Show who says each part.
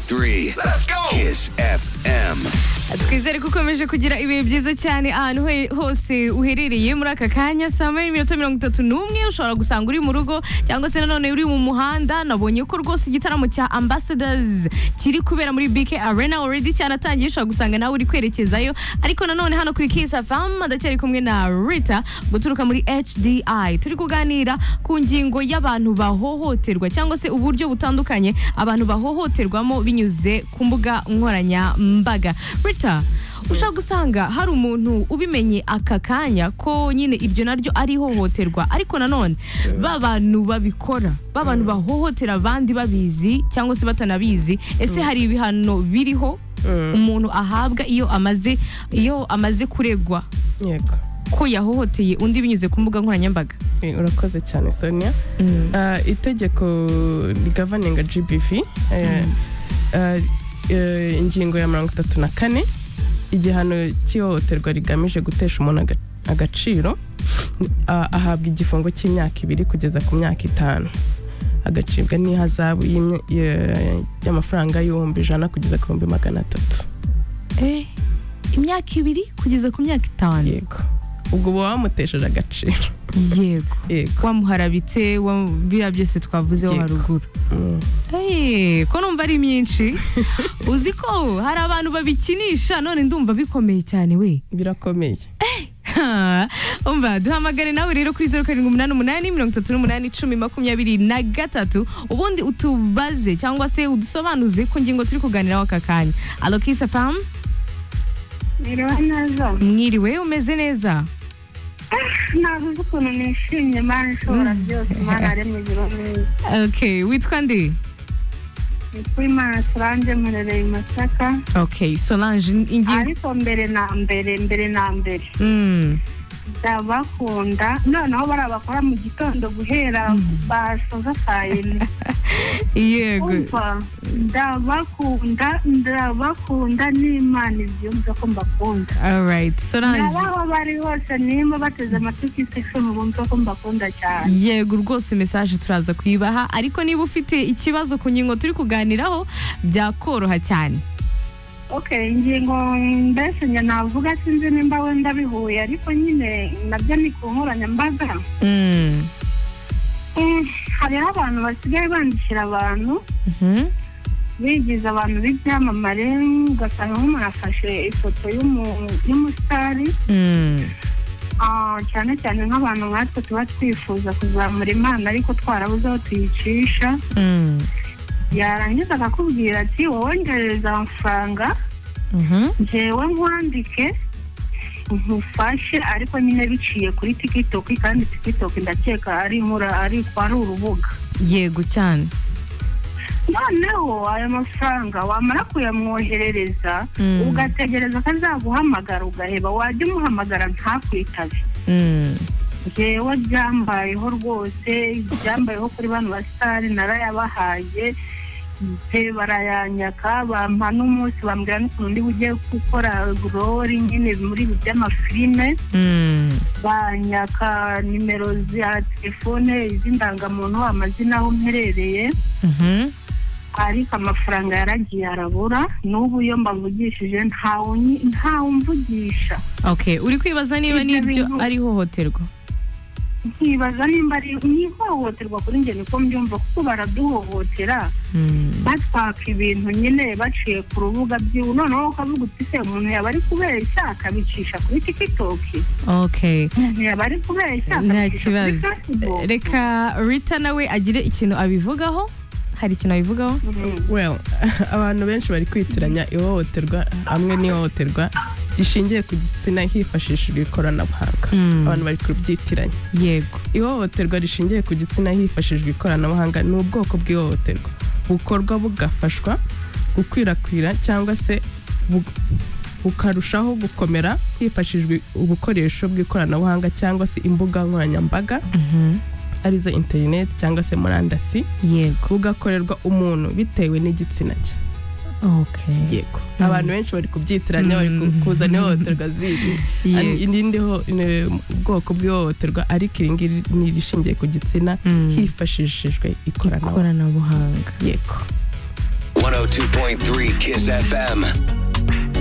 Speaker 1: three. Let's go. Kiss FM.
Speaker 2: twizere ko ukomeje kugira ibihe byiza cyane ahantu he- hose uherereye muri aka kanya saa moya n'iminota mirongo itatu n'umwe ushobora gusanga uri mu rugo cyangwa se nanone uri mu muhanda nabonye ko rwose igitaramo cya ambassadors kiri kubera muri bk arena already cyanatangiye ushobora gusanga nawe uri kwerekezayo ariko nanone hano kuri kiss fm ndacyari kumwe na rita guturuka muri hdi turi kuganira ku ngingo y'abantu bahohoterwa cyangwa se uburyo butandukanye abantu bahohoterwamo binyuze ku mbuga nkoranyambaga rita ushobora gusanga hari umuntu ubimenye aka kanya ko nyine iryo naryo ari ihohoterwa ariko nanone ba bantu babikora ba bantu bahohotera abandi babizi cyangwa se batanabizi ese hari ibihano biriho umuntu ahabwa iyo amaze iyo amaze kuregwa
Speaker 3: yego
Speaker 2: ko yahohoteye undi binyuze ku mbuga nkoranyambaga
Speaker 3: Eh, urakoze cyane sonia Ah, itegeko rigavaninga gbv eh, ah, eh, ingingo ya mirongo itatu na kane igihano cy'ihohoterwa rigamije gutesha umuntu aga- agaciro ah, ahabwa igifungo cy'imyaka ibiri kugeza ku myaka itanu agacibwa n'ihazabu y'imye- ye- y'amafaranga y'ibihumbi ijana kugeza ku bihumbi magana atatu
Speaker 2: Eh, imyaka ibiri kugeza ku myaka itanu
Speaker 3: yego ubwo uba wamutesheje agaciro
Speaker 2: yego
Speaker 3: yego
Speaker 2: wamuharabitse wa- biriya byose twavuzeho
Speaker 3: Yego.
Speaker 2: haruguru
Speaker 3: Mm.
Speaker 2: Eh, ko numva ari myinshi uzi ko hari abantu babikinisha none ndumva bikomeye cyane we
Speaker 3: birakomeye
Speaker 2: Ha, umva duhamagare nawe rero kuri zeru karindwi umunani umunani mirongo itatu n'umunani icumi makumyabiri na gatatu ubundi utubaze cyangwa se udusobanuze ku ngingo turi kuganiraho aka kanya alo kisa famu
Speaker 4: Merewe neza
Speaker 2: mwiriwe umeze neza
Speaker 4: navuze ukuntu nishimye Imana ishobora byose Imana yaremye ijuru neza
Speaker 2: okay witwa nde
Speaker 4: nitwa Imana turanje murereye masaka
Speaker 2: okay solange ingingo
Speaker 4: ariko mbere na mbere mbere na mbere
Speaker 2: Mm,
Speaker 4: ndabakunda noneho barabakora mu gitondo guhera basoza saa yine
Speaker 2: yego
Speaker 4: umva ndabakunda ndabakunda n'imana ibyumva ko mbakunda
Speaker 2: alright solange
Speaker 4: nabaho bari hose nimba bateze amatwi kisi icumi bumva ko mbakunda cyane
Speaker 2: yego rwose mesaje turaza kuyibaha ariko niba ufite ikibazo ku ngingo turi kuganiraho byakoroha cyane
Speaker 4: Okay, ingingo mbese njye navuga sinzi nimba wenda bihuye ariko nyine nabyo ni ku nkoranyambaga
Speaker 2: Mm,
Speaker 4: Eh, hariho abantu basigaye bandikira abantu
Speaker 2: mhm.
Speaker 4: bigize abantu b'ibyamamare ugasanga nk'umuntu afashe ifoto y'umu- y'umusitari
Speaker 2: Mm.
Speaker 4: ah, cyane cyane nk'abantu nkatwe tuba twifuza kuzamura imana ariko twarabuze aho tuyicisha
Speaker 2: Mm.
Speaker 4: yarangiza akakubwira ati wongereza amafaranga
Speaker 2: Mhm.
Speaker 4: ngewe nkwandike nkufashe ariko nyine biciye kuri tiktok kandi tiktok ndakeka ari muri ariko ari urubuga
Speaker 2: yego cyane
Speaker 4: noneho ayo mafaranga wamara kuyamwoherereza
Speaker 2: Mm.
Speaker 4: ugategereza ko azaguhamagara ugaheba wajya umuhamagara ntakwitabe
Speaker 2: Mm.
Speaker 4: ngewe byambayeho rwose byambayeho kuri bano basitari narayabahaye pe barayanyaka bampa n'umunsi bambwira n'ukuntu ndi bujye gukora rori nyine muri ibi by'amafilime
Speaker 2: Mm.
Speaker 4: banyaka nimero za telefone iz'indangamuntu amazina aho mperereye
Speaker 2: Mhm.
Speaker 4: ariko amafaranga yaragiye arabura n'ubu iyo mbavugishije ntawe unyi- ntawe umvugisha
Speaker 2: okay uri kwibaza niba
Speaker 4: Ibyo
Speaker 2: n'iryo
Speaker 4: bintu-
Speaker 2: ari ihohoterwa
Speaker 4: nkibaza nimba ari ni ihohoterwa kuri njye niko mbyumva kuko baraduhohotera
Speaker 2: Mm.
Speaker 4: batwaka ibintu nyine baciye ku rubuga by'iwe noneho ukavuga uti se umuntu yaba ari kubeshya akabicisha kuri tikitoki
Speaker 2: okay
Speaker 4: umuntu yaba ari kubeshya
Speaker 2: nta
Speaker 4: akabicisha kuri
Speaker 2: kibazo
Speaker 4: fesibuku
Speaker 2: reka rita nawe agire ikintu abivugaho hari ikintu abivugaho
Speaker 4: Mm.
Speaker 3: well abantu benshi bari kwitiranya ihohoterwa hamwe n'ihohoterwa rishingiye ku gitsina hifashishijwe ikoranabuhanga
Speaker 2: Mm.
Speaker 3: abantu bari kubyitiranya
Speaker 2: yego
Speaker 3: ihohoterwa rishingiye ku gitsina hifashishijwe ikoranabuhanga ni ubwoko bw'ihohoterwa bukorwa bugafashwa gukwirakwira cyangwa se bu- bukarushaho gukomera hifashishijwe ubukoresho bw'ikoranabuhanga cyangwa se imbuga nkoranyambaga
Speaker 2: Mhm.
Speaker 3: arizo interineti cyangwa se murandasi
Speaker 2: yego
Speaker 3: bugakorerwa umuntu bitewe n'igitsina cye
Speaker 2: okay
Speaker 3: yego abantu benshi bari kubyitiranya bari ku-
Speaker 2: Mm.
Speaker 3: kuzana ihohoterwa zindi
Speaker 2: Yego.
Speaker 3: irindi ho- ni ubwoko bw'ihohoterwa ariko iri ngiri ni irishingiye ku gitsina
Speaker 2: Mm.
Speaker 3: hifashishijwe ikoranabuhanga
Speaker 2: ikoranabuhanga
Speaker 3: yego
Speaker 1: 101.9 102.3 Kiss FM.